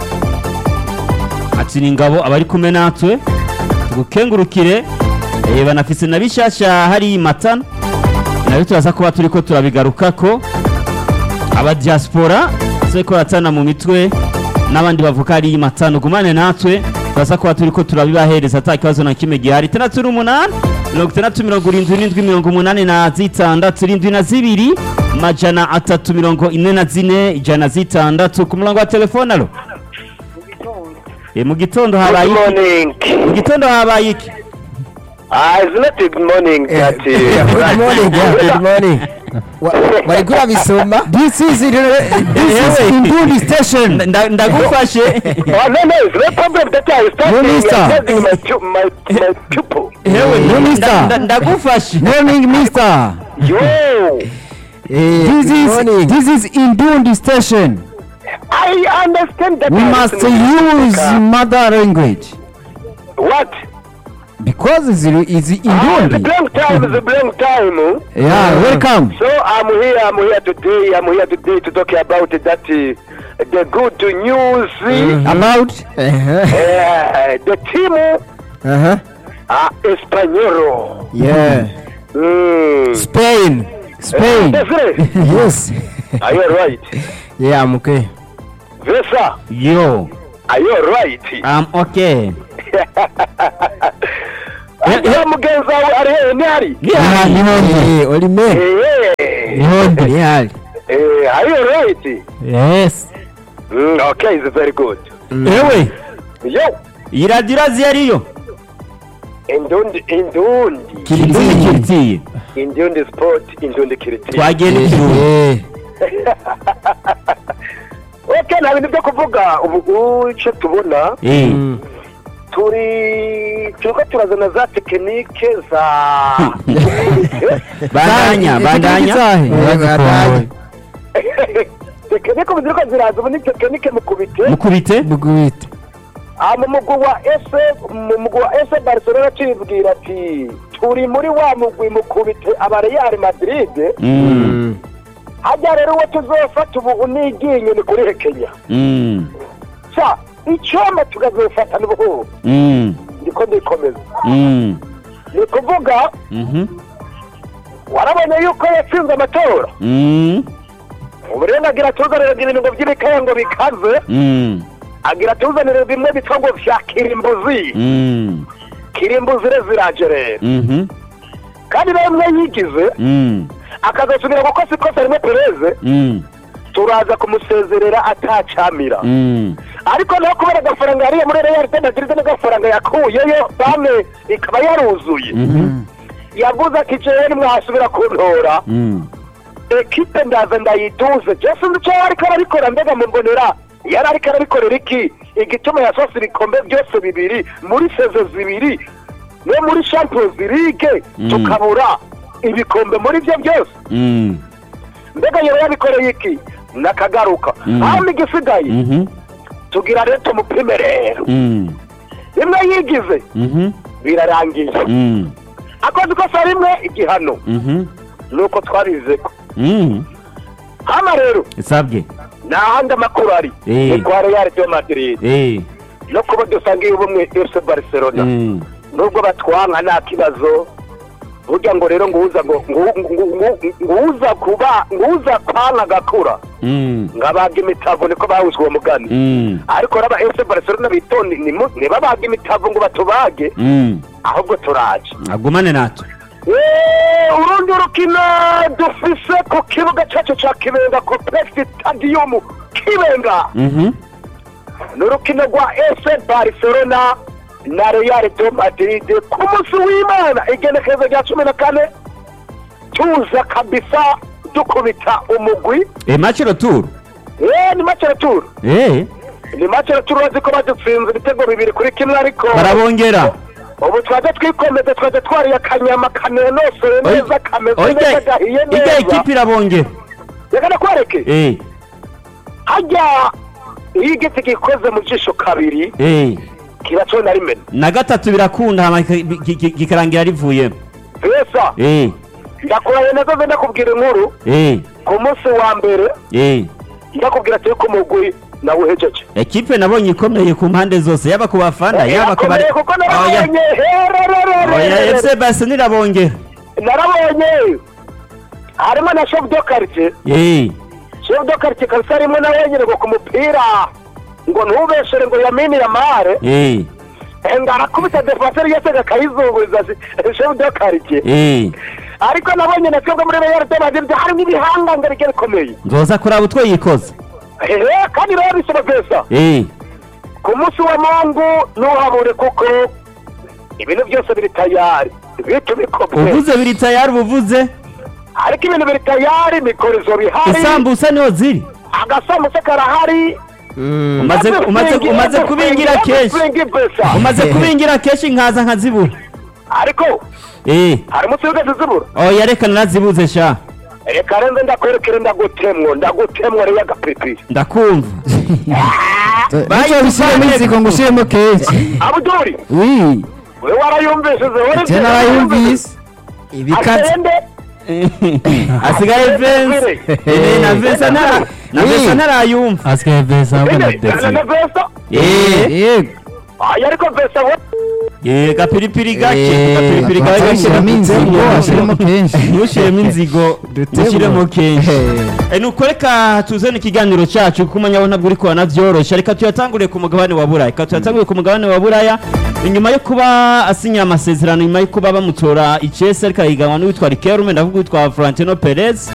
Speaker 1: ati ni ngabo abari kumwe natwe tugukengurukire eh banafise na bishasha hari matana nayo turaza kuba turiko turabigarukako aba diaspora seko ratana mu mitwe n'abandi bavuka ari matano gumane natwe turaza kuba turiko turabibahereza ata kibazo na kimwe gihari itandatu n'umunani mirongo itandatu mirongo irindwi n'indwi mirongo umunani na zitandatu irindwi na zibiri majana atatu mirongo ine na zine ijana zitandatu ku murongo wa telefone alo e, mu gitondo habaye iki
Speaker 7: morning
Speaker 1: mu gitondo habaye iki
Speaker 7: ah it's not good morning
Speaker 3: Eh,
Speaker 7: that
Speaker 3: good morning yeah, good morning Wa- wariko urabisoma
Speaker 2: this is this is Induli station
Speaker 1: Nda- ndagufashe
Speaker 7: oh no no it's no problem that I started
Speaker 2: Minister.
Speaker 7: I'm telling my pu- my my pupil
Speaker 1: hewe
Speaker 2: No,
Speaker 1: nda-
Speaker 2: mister.
Speaker 1: nda- ndagufashe
Speaker 2: morning mister
Speaker 7: yo
Speaker 3: Eh,
Speaker 2: this
Speaker 3: good
Speaker 2: is
Speaker 3: morning.
Speaker 2: this is Induli station
Speaker 7: I understand that
Speaker 2: we
Speaker 7: I
Speaker 2: must
Speaker 7: listen to
Speaker 2: use
Speaker 7: music.
Speaker 2: mother language
Speaker 7: what
Speaker 2: because it's it's
Speaker 7: ah the
Speaker 2: Induli
Speaker 7: blank time is a blank time huh?
Speaker 2: yeah welcome
Speaker 7: So I'm here, I'm here today, I'm here today to talk about that uh, the good news.
Speaker 2: about
Speaker 3: Uh-huh.
Speaker 7: Uh, the team
Speaker 3: Uh-huh.
Speaker 7: uh, Español.
Speaker 3: Yeah.
Speaker 7: Mm.
Speaker 3: Spain.
Speaker 2: Spain
Speaker 7: That's it.
Speaker 3: Yes.
Speaker 7: Are you right?
Speaker 3: Yeah, I'm okay.
Speaker 7: Vesa,
Speaker 1: yo
Speaker 7: are you right?
Speaker 1: I'm okay
Speaker 7: Ariko mugenzi wawe ari hehe ntihari
Speaker 4: Niha- Nihondi.
Speaker 3: Eh, Olime.
Speaker 7: Eh,
Speaker 4: Nihondi.
Speaker 3: Ntihari.
Speaker 7: eh, are you right?
Speaker 4: Yes.
Speaker 7: Mm, okay, it's very good.
Speaker 1: ewe
Speaker 7: Yo,
Speaker 1: iyi radiyo irazi ariyo
Speaker 7: indundi, indundi,
Speaker 1: indundi kiritiye
Speaker 7: indundi sport, indundi kiriti.
Speaker 1: twagiye n'ikiruhuko
Speaker 3: Eh,
Speaker 7: Okay, nta bintu byo kuvuga ubu icyo tubona
Speaker 1: Eh,
Speaker 3: mm.
Speaker 7: turi turiko turazana za tekinike za
Speaker 1: bandanya bandanya
Speaker 2: Izahe.
Speaker 3: Badanye.
Speaker 7: tekinike ubu ziriko ziraza ubu ni tekinike mukubite
Speaker 1: mukubite
Speaker 3: Mugwite.
Speaker 7: Ah, mu mugwi wa ese mu mugwi wa ese barcelona cibwira ati turi muri wa mugwi mukubite aba real madrid
Speaker 1: Mm,
Speaker 3: Mm.
Speaker 7: hajya rero uwo tuzofata ubu niginye ni kuri hekenya
Speaker 1: mm,
Speaker 7: sa icomba tukazofata n'ubuhuru
Speaker 1: mm,
Speaker 7: ndiko ndikomeza
Speaker 1: mm,
Speaker 7: ni ukuvuga
Speaker 1: mhm,
Speaker 7: warabonye yuko yatsinze amatora
Speaker 1: mm,
Speaker 7: ubu rero nagira tuzanire ibintu ngo by'ibikaya ngo bikaze
Speaker 1: mm,
Speaker 7: agira tuzanire bimwe bitwa ngo vya kirimbuzi
Speaker 1: mm,
Speaker 7: kirimbuzi re ziraje rero
Speaker 1: mhm,
Speaker 7: kandi rero mwe yigize
Speaker 1: mm,
Speaker 7: akazasubira gukosa ikosa rimwe pereze
Speaker 1: mm,
Speaker 7: turaza kumusezerera atacamira
Speaker 1: mm,
Speaker 7: ariko naho kubera agafaranga yariye muri real de madrid n'agafaranga yakuyeyo bamwe ikaba yaruzuye
Speaker 1: mhm,
Speaker 7: yavuze ati jewe nimwahasubira kuntora
Speaker 1: mm,
Speaker 7: ekipe ndaza ndayiduze je sinzi ico ariko arabikora mbega mumbonera yari ariko arabikorera iki igituma yasose ibikombe byose bibiri muri sezo zibiri no muri champions league
Speaker 1: Mm.
Speaker 7: tukabura ibikombe muri byo byose
Speaker 1: mm,
Speaker 7: mbega yaba yabikoreye iki nakagaruka
Speaker 1: Mm.
Speaker 7: hano igisigaye
Speaker 1: mhm,
Speaker 7: tugira rero tumupime rero
Speaker 1: mm,
Speaker 7: rimwe yigize
Speaker 1: mhm,
Speaker 7: birarangiye
Speaker 1: mm,
Speaker 7: akoze ikosa rimwe igihano
Speaker 1: mhm,
Speaker 7: nuko twabizeko
Speaker 1: mm,
Speaker 7: hano rero
Speaker 1: isabwe
Speaker 7: nta handi amakuru ari
Speaker 1: Eh.
Speaker 7: ni kwa real de madrid
Speaker 1: Eh,
Speaker 7: no kuba dusangiye ubumwe fc barcelona
Speaker 1: mm,
Speaker 7: nubwo batwanka nta kibazo burya ngo rero nguza ngo ngu- ngu- ngu- nguza kuba nguza kwanka agakura
Speaker 1: mm,
Speaker 7: ngabaga imitavu niko bawuzwe uwo mugani
Speaker 1: mm,
Speaker 7: ariko raba fc barcelona bitonde ntibabaga imitavu ngo batubage
Speaker 1: mm,
Speaker 7: ahubwo turaje
Speaker 1: agumane natwe
Speaker 7: Eh, urundi rukino dufise ku kibuga cyacu cya kibenga complex stadium kibenga
Speaker 1: Mhm,
Speaker 7: ni urukino rwa ese barcelona na real de madrid ku munsi w'imana igenekerezo rya cumi na kane tuza kabisa dukubita umugwi
Speaker 1: eh, match retour
Speaker 7: Eh, ni macero turu
Speaker 1: Eh,
Speaker 7: ni macero turu bazi ko badutsinze ibitego bibiri kuri kimwe ariko
Speaker 1: barabongera
Speaker 7: ubu twaje twikomeze twaje twariye akanyama kanenosoye neza kameze neza
Speaker 1: Oya,
Speaker 7: gahiye
Speaker 1: ijya
Speaker 7: neza
Speaker 1: ikipe irabongera
Speaker 7: reka nakwereke
Speaker 1: Eh,
Speaker 7: hajya iyo igiti gikoze mu jisho kabiri
Speaker 1: eh,
Speaker 7: kiba cyo na rimwe
Speaker 1: na gatatu birakunda hama kika- ki- ki- kikarangira rivuyemo
Speaker 7: pesa
Speaker 1: Eh,
Speaker 7: ndakuraye nazo ze ndakubwira inkuru
Speaker 1: eh,
Speaker 7: ku munsi wa mbere
Speaker 1: eh.
Speaker 7: ndakubwira ati ko umugwi nawe uhejeje
Speaker 1: ekipe nabonye ikomeye ku mpande zose yaba ku bafana yaba ku bari
Speaker 7: Irakomeye kuko
Speaker 1: Oya,
Speaker 7: narabonye
Speaker 1: oya
Speaker 7: herererere
Speaker 1: fc barcelona irabongera
Speaker 7: narabonye harimo na chef de quartier
Speaker 1: Eh,
Speaker 7: chef de quartier kabisa arimo na wenyine ngo ku mupira ngo ntubeshere ngo yamini ya mare
Speaker 1: eh,
Speaker 7: ngo arakubita defenseur yese akayizunguza chef de quartier
Speaker 1: eh.
Speaker 7: ariko nabonye na twebwe muri Real de Madrid harimo ibihanganga bigiye bikomeye
Speaker 1: nzoza kuraba utwo yikoze
Speaker 7: ehe kandi rero bisaba pesa
Speaker 1: Eh,
Speaker 7: ku munsi wa mungu ntuhabure kuko ibintu byose biri tayari bitu bikomeye
Speaker 1: uvuze biri tayari ubuvuze
Speaker 7: ariko ibintu biri tayari mikorizo bihari
Speaker 1: isambusa niho ziri
Speaker 7: agasambusa karahari
Speaker 1: umaze umaze umaze kubingira kenshi umaze kubingira kenshi nkaza nkazibura
Speaker 7: ariko
Speaker 1: eh
Speaker 7: hari umunsi wigeze zibura
Speaker 1: oya reka narazibuze sha
Speaker 7: reka renze ndakwerekere ndagutemwo ndagutemwo rero agapipi
Speaker 1: ndakumva
Speaker 3: Nicyo bishyiremo inzigo ngo ushyiremo kenshi.
Speaker 7: abuduri
Speaker 3: Oui.
Speaker 7: we warayumvishije wari
Speaker 3: Je narayumvise. Ibikaze.
Speaker 7: atende
Speaker 1: asigaye Vince eh na Vince ntara na
Speaker 3: Oui.
Speaker 1: Vince ntarayumva
Speaker 4: asigaye beza ahubwo na
Speaker 7: na
Speaker 4: desi
Speaker 7: vesa
Speaker 1: eh
Speaker 3: Yego.
Speaker 7: aya ariko vesa we
Speaker 1: Eh, gapiripiri gake
Speaker 2: Eh,
Speaker 1: gapiripiri gake
Speaker 2: bashyiramo inzigo bashyiramo kenshi
Speaker 1: ntushyiremo inzigo dushyiremo kenshi
Speaker 2: Eh.
Speaker 1: Eh, nuko reka tuzane ikiganiro cyacu kuko umwanya wo ntabwo uri kubona byoroshye reka tuyatangure ku mugabane wa buraya reka tuyatangure ku mugabane wa buraya nyuma yo kuba asinya amasezerano nyuma yo kuba bamutora icyese ariko ahiganwa n'uwitwa rikerume ndavuga uwitwa florentino perez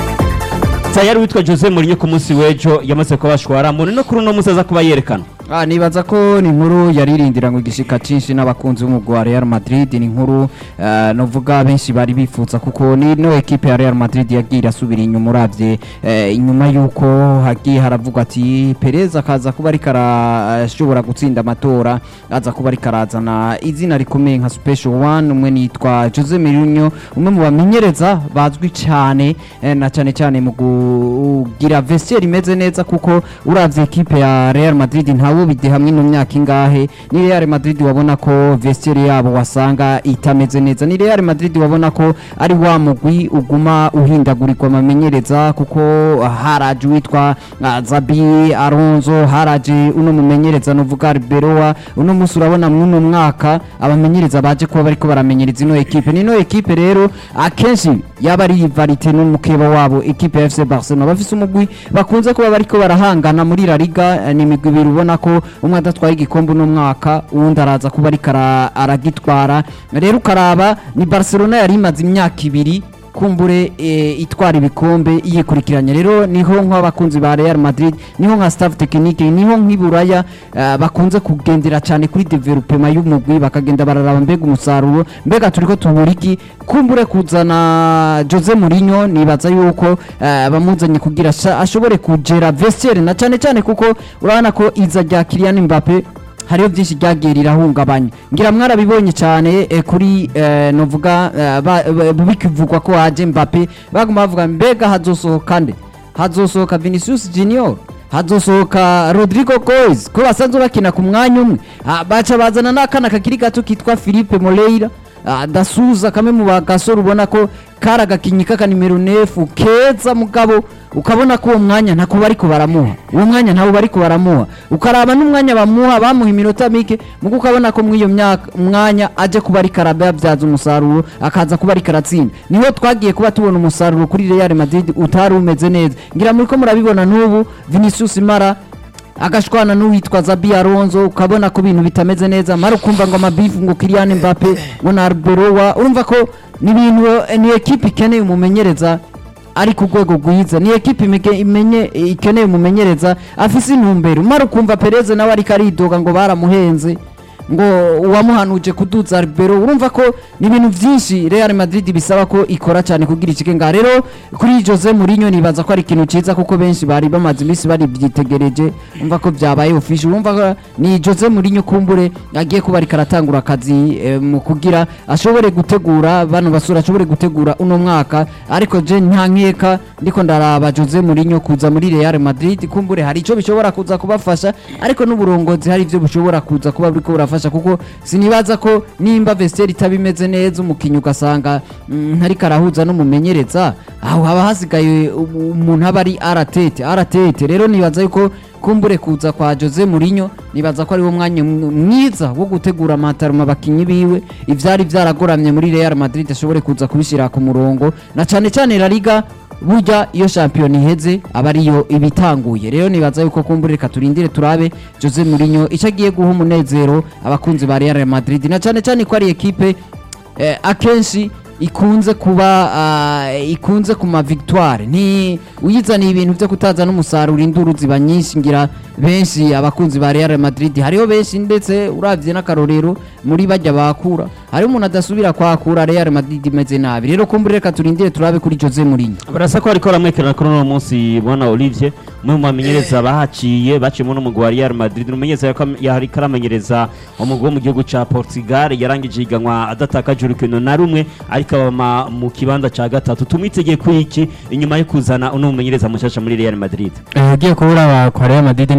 Speaker 1: tayari witwa jose mourinho ku munsi w'ejo yamaze kuba bashwara mbone no kuri uno munsi aza kuba yerekana
Speaker 2: Ah, nibaza ko ni inkuru yaririndira ngo igishika cinshi n'abakunzi b'umugwi wa Real Madrid ni inkuru uh, novuga benshi bari bifuza kuko ni no equipe ya Real Madrid yagiye irasubira inyuma uravye eh, inyuma yuko hagiye haravugwa ati Perez akaza kuba ariko arashobora gutsinda amatora aza kuba ariko arazana izina rikomeye nka Special One umwe nitwa Jose Mourinho umwe mu bamenyereza bazwi cyane eh, na cyane cyane mu kugira vestiaire imeze neza kuko uravye equipe ya Real Madrid ntawo bide hamwe no myaka ingahe ni Real Madrid wabona ko vestiaire yabo wasanga itameze neza ni Real Madrid wabona ko ari wa mugwi uguma uhindagurirwa amamenyereza kuko haraje witwa uh, Zabi Alonso haraje uno mumenyereza novuga Arbeloa uno musi urabona mwuno mwaka abamenyereza baje kuba bariko baramenyereza ino equipe nino equipe rero akenshi yaba ari varite n'umukeba wabo equipe ya FC Barcelona bafise umugwi bakunze kuba bariko barahangana muri La Liga eh, ni imigwi ibiri ubona ko umwe adatwaye igikombe uno mwaka uwundi araza kuba ariko ara- aragitwara rero ukaraba ni Barcelona yari imaze imyaka ibiri kumbure e, itwara ibikombe yikurikiranye rero niho nk'abakunzi ba Real Madrid niho nka staff technique niho nk'iburaya uh, bakunze kugendera cyane kuri development y'umugwi bakagenda bararaba mbega umusaruro mbega turiko tuburiki kumbure kuzana Jose Mourinho nibaza yuko uh, bamuzanye kugira sha- ashobore kugera vestiaire na cyane cyane kuko urabona ko iza rya Kylian Mbappe hariho byinshi ryagiye rirahungabanya ngira mwarabibonye cyane eh, kuri eh, novuga eh, ba- ba- bikivugwa ko haje Mbappe baguma bavuga mbega hazosohoka nde hazosohoka Vinicius Junior hazosohoka Rodrigo Goes ko basanzwe bakina ku mwanya umwe Ah, baca bazana n'akana kakiri gato kitwa Philippe Moreira Ah, dasuza kamwe mu bagasore ubona ko kari agakinyi k'aka nimero nefu keza mugabo ukabona ko uwo mwanya ntako bariko baramuha uwo mwanya ntawo bariko baramuha ukaraba n'umwanya bamuha bamuha iminota mike mugo ukabona ko mw'iyo myaka mwanya aje kuba ariko arabyaza umusaruro akaza kuba ariko aratsinda niho twagiye kuba tubona umusaruro kuri Real Madrid utari umeze neza ngira muri ko murabibona n'ubu Vinicius Mara agashwana n'uwitwa Zabi Alonso ukabona ko ibintu bitameze neza mara ukumva ngo amabifu ngo Kylian Mbappe ngo na Arbeloa urumva ko ni ibintu eh, ni equipe ikeneye umumenyereza ari ku rwego rwiza ni equipe imege- imenye ikeneye umumenyereza afise intumbero mara ukumva Perez nawe ariko aridoga ngo baramuhenze ngo uwamuhanuje kuduza Arbero urumva ko ni ibintu byinshi Real Madrid bisaba ko ikora cyane kugira ikike nga rero kuri Jose Mourinho nibaza ko ari ikintu ciza kuko benshi bari bamaze iminsi bari byitegereje umva ko byabaye official urumva ko ni Jose Mourinho kumbure agiye kuba ariko aratangura akazi eh, mu kugira ashobore gutegura bano basura ashobore gutegura uno mwaka ariko je nta nkeka ndiko ndaraba Jose Mourinho kuza muri Real Madrid kumbure hari ico bishobora kuza kubafasha ariko n'uburongozi hari ivyo bushobora kuza kuba buriko burafasha kuko sinibaza ko nimba vestiaire itaba imeze neza umukinyi ugasanga mm, ntariko arahuza n'umumenyereza aho haba hasigaye um- umuntu aba ari aratete aratete rero nibaza yuko kumbure kuza kwa Jose Mourinho nibaza ko ari wo mwanya mw- mwiza wo gutegura amataruma abakinyi biwe ivyari vyaragoramye muri Real Madrid ashobore kuza kubishira ku murongo na cane cane La Liga burya iyo shampiyona iheze aba ariyo ibitanguye rero nibaza yuko kumbure reka turindire turabe Jose Mourinho icyo agiye guha umunezero abakunzi ba Real Madrid na cyane cyane ko ari ekipe eh, akenshi ikunze kuba ah, ikunze ku ma victoire ni uyizaniye ibintu byo kutaza n'umusaruro induru ziba nyinshi ngira benshi abakunzi ba Real Madrid hariho benshi ndetse uravye n'akarorero muri bajya bakura hari umuntu adasubira kwakura Real Madrid imeze nabi rero kumbure reka turindire turabe kuri Jose Mourinho
Speaker 1: barasa ko ariko baramwerekana kuri uno munsi bwana Olivier umwe mu bamenyereza bahaciye baciyemo n'umugwi wa Real Madrid umumenyereza yako- yariko aramenyereza umugwi wo mu gihugu ca Portugal yarangije iganwa adatakaje urukino na rumwe ariko abama mu kibanza ca gatatu tumwitegeye ku iki inyuma yo kuzana uno mumenyereza mushasha muri Real Madrid
Speaker 4: Eh, ugiye kubura kwa Real Madrid ni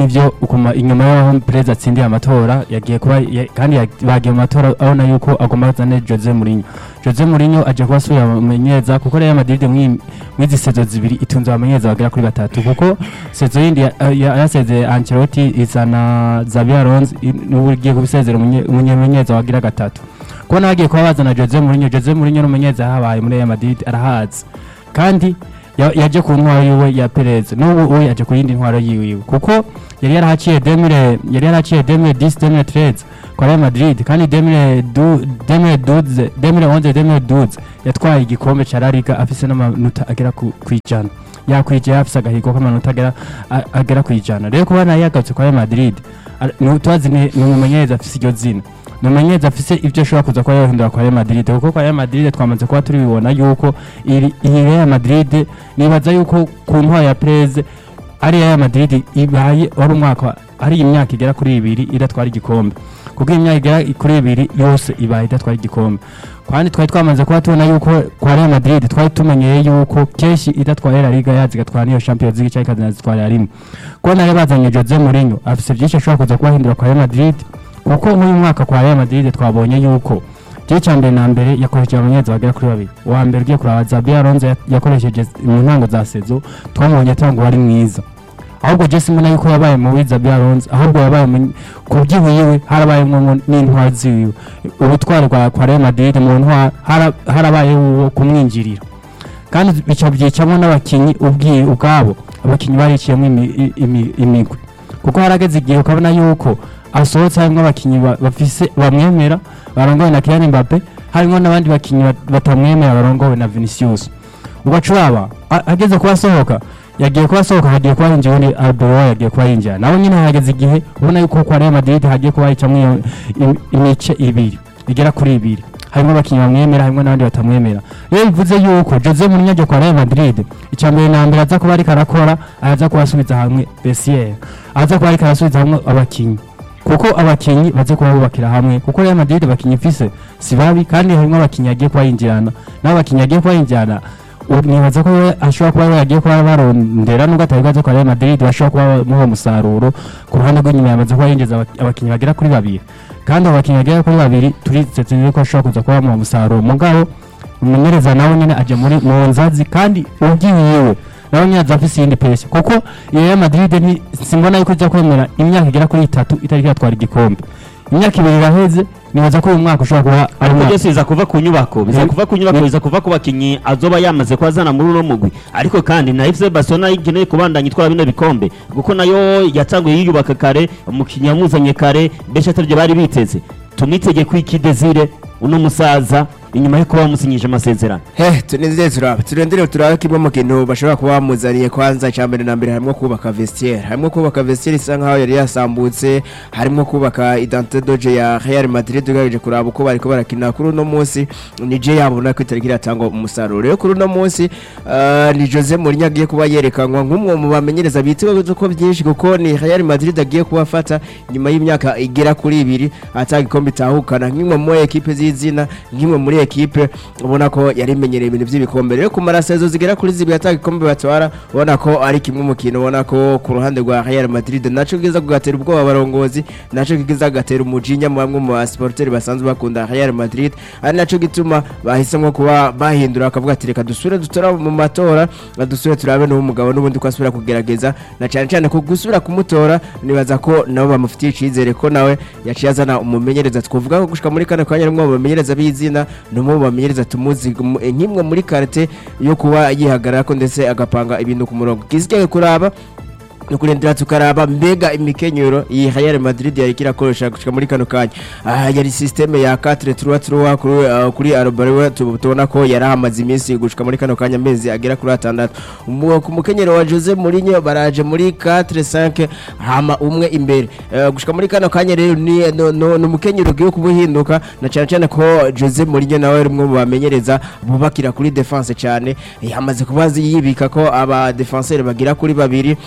Speaker 4: nivyo ukuma inyuma y'aho perezida atsindiye amatora yagiye kuba ya- kandi ya- bagiye mu matora abona yuko agomba kuzana Jose Mourinho Jose Mourinho aje kuba asubira amenyeza kuko Real Madrid mwi- mwizi sezo zibiri itunze abamenyeza bagera kuri batatu kuko sezo yindi ya- ya- yasezeye Ancelotti izana Xabi Alonso i- n'ubu igiye kubisezera umunye- umumenyeza wagira gatatu kubona bagiye kuba bazana Jose Mourinho Jose Mourinho n'umumenyeza yahabaye muri Real Madrid arahazi kandi ya- yaje ku ntwaro yiwe ya Perez n'ubu we yaje ku yindi ntwaro yiwe kuko yari yarahaciye 2000 yari yarahaciye 2010 2013 kwa Real Madrid kandi 2012 2012 2011 2012 yatwaye igikombe ca La Liga afise n'amanota agera ku kwijana yakwije afise agahigo k'amanota agera a- agera kwijana rero kubona yagarutse kwa Real Madrid ar- ni tubazi ni ni umumenyereza afise iryo zina ni umumenyereza afise ivyo ashobora kuza kuba yohindura kwa Real Madrid kuko kwa Real Madrid twamaze kuba turibibona yuko iri iyi Real Madrid nibaza yuko ku ntwaro ya Perez ari Real Madrid ibaye wari umwaka ari imyaka igera kuri ibiri idatwara igikombe kuko iyi myaka igera kuri ibiri yose ibaye idatwara igikombe kandi twari twamaze kuba tubona yuko kwa Real Madrid twari tumenyeye yuko kenshi idatwaye La Liga yazi igatwara niyo Champions League cyangwa ikazitwara rimwe kubona rero bazanye Jose Mourinho afise byinshi ashobora kuza kubahindura kwa Real Madrid kuko nk'uyu mwaka kwa Real Madrid twabonye yuko igice cya mbere na mbere yakoresheje abanyeza bagera kuri babiri uwa mbere ugiye kuraba Xabi Alonso ya- yakoresheje mu ntango za sezo twamubonye atanga ari mwiza ahubwo Jesse mbona yuko yabaye mu wiza Alonso ahubwo yabaye mu ku byiwiwe harabayemo n'intwaro ziwiwe ubutwari bwa kwa Real Madrid mu ntwaro hara- harabaye uwo kumwinjirira kandi bica byicamo n'abakinyi ubwi ubwabo abakinyi bariciyemo imi- i- imi- imigwi kuko harageze igihe ukabona yuko asohotse harimo abakinyi ba- bafise bamwemera barongowe na Kylian Mbappe harimo n'abandi bakinyi bat- batamwemera barongowe na Vinicius ugacuraba a- ageze kuba asohoka yagiye kuba asohoka hagiye kuba yinjiye undi Arbeloa yagiye kuba yinjira nawe nyine hageze igihe ubona yuko kwa Real Madrid hagiye kuba hicamwo iyo im- imice ibiri igera kuri ibiri harimo abakinnyi bamwemera harimo n'abandi batamwemera rero bivuze yuko Jose Mourinho ajya kwa Real Madrid icya mbere na mbere aza kuba ariko arakora araza kuba asubiza hamwe Bessier aza kuba ariko arasubiza hamwe abakinnyi kuko abakinnyi baze kuba bubakira hamwe kuko Real Madrid abakinnyi ifise si babi kandi harimo abakinnyi agiye kuba yinjirana n'abakinnyi agiye kuba yinjirana ubu nibaza ko we ashobora kuba we yagiye kuba barondera nubwo atari bwaze kwa Real Madrid bashobora kuba bamuha umusaruro ku ruhande rw'inyuma yamaze kuba yinjiza abak- abakinnyi bagera kuri babiri kandi abo bakinnyi bagera kuri babiri turizetse ko ashobora kuza kuba bamuha umusaruro mugabo umumenyereza nawe nyine ajya muri mu nzazi kandi ubyiwiwe nawe nyine aza afise iyindi pesi kuko iyo Real Madrid ni simbona yuko ijya kwemera imyaka igera kuri itatu itari yatwara igikombe imyaka ibiri iraheze nibaza ko uyu mwaka ushobora kuba ari
Speaker 1: ariko
Speaker 4: umwaka
Speaker 1: byose biza kuva ku nyubako biza
Speaker 4: Ni-
Speaker 1: kuva ku nyubako
Speaker 4: ni-
Speaker 1: biza kuva ku bakinnyi azoba yamaze kuba muri uno mugwi ariko kandi na FC Barcelona ikeneye kubandanya itwara bino bikombe kuko nayo yatanguye yiyubaka kare umukinnyi yamuzanye kare benshi ataribyo bari biteze tumwitege ku iki Desire uno musaza inyuma yo kuba bamusinyije amasezerano
Speaker 3: he tunezere turaba turendere turabe kimwe mu kintu bashobora kuba bamuzaniye kwanza icya mbere na mbere harimo kubaka vestiaire harimo kubaka vestiaire isa nkaho yari yasambutse harimo kubaka identité doje ya Real Madrid ugaje kuraba uko bariko barakina kuri uno munsi ni je yabona ko itariki iratanga umusaruro rero kuri uno munsi ah, ni Jose Mourinho agiye kuba yerekanwa nk'umwe mu bamenyereza bitwa ko byinshi kuko ni Real Madrid agiye kuba afata nyuma y'imyaka igera kuri ibiri atanga ikombe itahukana nk'imwe mu ekipe z'izina nk'imwe muri ekipe ubona ko yari imenyereye ibintu by'ibikombe rero kumara sezo zigera kuri zibiri atanga ikombe batwara ubona ko ari kimwe mu kintu ubona ko ku ruhande rwa Real Madrid naco kiza kugatera ubwoba abarongozi naco kiza kugatera umujinya mu bamwe mu basporteri basanzwe bakunda Real Madrid ari naco gituma bahisemo kuba bahindura akavuga ati reka dusubire dutora mu matora dusubire turabe n'uwo mugabo n'ubundi ko asubira kugerageza na cyane cyane ko gusubira kumutora nibaza ko nabo bamufitiye icyizere ko nawe yaciye azana umumenyereza twavuga ko gushika muri kane kanya n'umwe mu bamenyereza b'izina ni umwe mu bamenyereza tumuzi mu- nk'imwe muri karite yo kuba yihagarara ko ndetse agapanga ibintu ku murongo kizijyaye kuraba ni kurindira tukaraba mbega imikenyero iyi Real Madrid yari kirakoresha gushika muri kano kanya ah yari systeme ya 4-3-3 kuri uh, kuri Arbeloa tu- tubona ko yari hamaze iminsi gushika muri kano kanya amezi agera kuri atandatu Umu- ku mukenyero wa Jose Mourinho baraje muri 4-5 hama umwe imbere Eh, gushika muri kano kanya rero ni no, no, no mukenyero ugiye kubuhinduka na cyane cyane ko Jose Mourinho nawe ari umwe mu bamenyereza bubakira kuri defense cyane yamaze kubazi yibika ko aba defenseur bagira kuri babiri ah,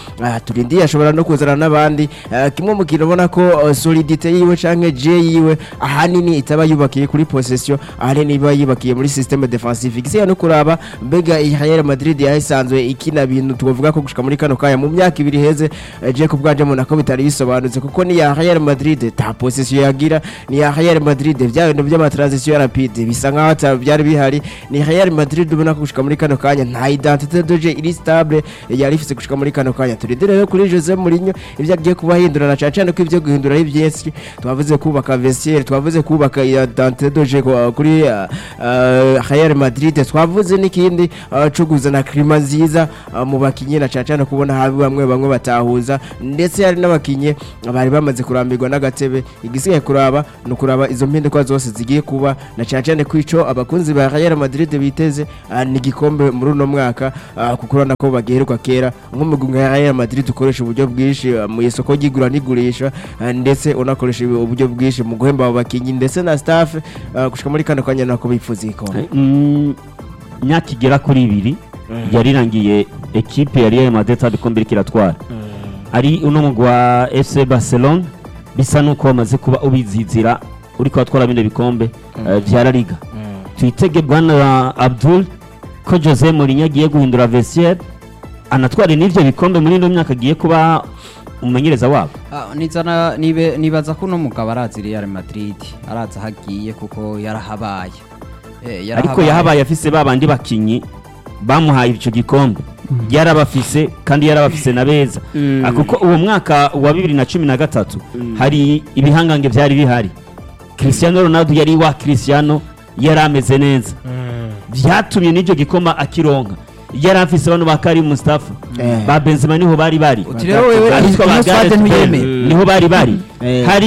Speaker 3: turindiye ashobora no kuzana n'abandi eh, kimwe mu kintu ubona ko eh, solidite yiwe canke je yiwe ahanini itaba yubakiye kuri possession ahanini iba yubakiye muri systeme defensive igisiga no kuraba mbega iyi Real Madrid yahisanzwe ikina bintu twavuga ko gushika muri kano kaya mu myaka ibiri heze eh, je ku bwanje mbona ko bitari bisobanutse kuko ni ya Real Madrid ta possession yagira ni ya Real Madrid bya bintu by'ama transition rapide bisa nkaho ata byari bihari ni Real Madrid ubona ko gushika muri kano kanya nta identité de jeu iri stable yari ifise gushika muri kano kanya turindire rero kuri Jose Mourinho ibyo agiye kubahindura na cyane ko ibyo guhindura ari byinshi twavuze kubaka vestiaire twavuze kubaka identité de jeu ku- kuri uh, uh, Real Madrid twavuze n'ikindi uh, cyo kuzana klima nziza uh, mu bakinyi na cyane kubona habi bamwe bamwe batahuza ndetse hari n'abakinyi bari bamaze kurambirwa n'agatebe igisigaye kuraba ni ukuraba izo mpinduka zose zigiye kuba na cyane cyane ko ico abakunzi ba Real Madrid biteze uh, ni igikombe muri uno mwaka uh, kuko urabona ko bagiheruka kera nk'umugwi nka Real Madrid ukoresha uburyo bwinshi uh, mu isoko ry'igura n'igurisha uh, ndetse unakoresha uburyo bwinshi mu guhemba abo bakinyi ndetse na staff uh, gushika muri kano kanya nako bifuza igikombe
Speaker 1: Mm, imyaka igera kuri ibiri yarirangiye ekipe ya Real Madrid ibikombe iriko iratwara ari uno mugwi wa FC Barcelona bisa nuko bamaze kuba ubizizira uriko watwara bino bikombe eh, vya La Liga twitege bwana Abdul ko Jose Mourinho agiye guhindura vestiaire anatware n'ivyo bikombe muri ino myaka agiye kuba umumenyereza wabo
Speaker 2: Ah, nizana nibe nibaza ko uno mugabo arazi Real Madrid arazi aho agiye kuko yarahabaye Eh,
Speaker 1: ariko yahabaye afise babandi bakinyi bamuhaye ico gikombe yarabafise kandi yarabafise na beza Ah, kuko uwo mwaka wa bibiri na cumi na gatatu hari ibihangange vyari bihari Cristiano Ronaldo yari wa Cristiano yari ameze neza vyatumye n'icyo gikoma akironka yari afise bano ba Karim Mustafa
Speaker 3: Eh.
Speaker 1: ba Benzema niho bari bari
Speaker 2: Uti rero wewe
Speaker 1: Abitwa ba
Speaker 2: ino squad
Speaker 1: Gareth Bale
Speaker 2: ntuyemeye
Speaker 1: niho bari bari
Speaker 3: Eh.
Speaker 1: hari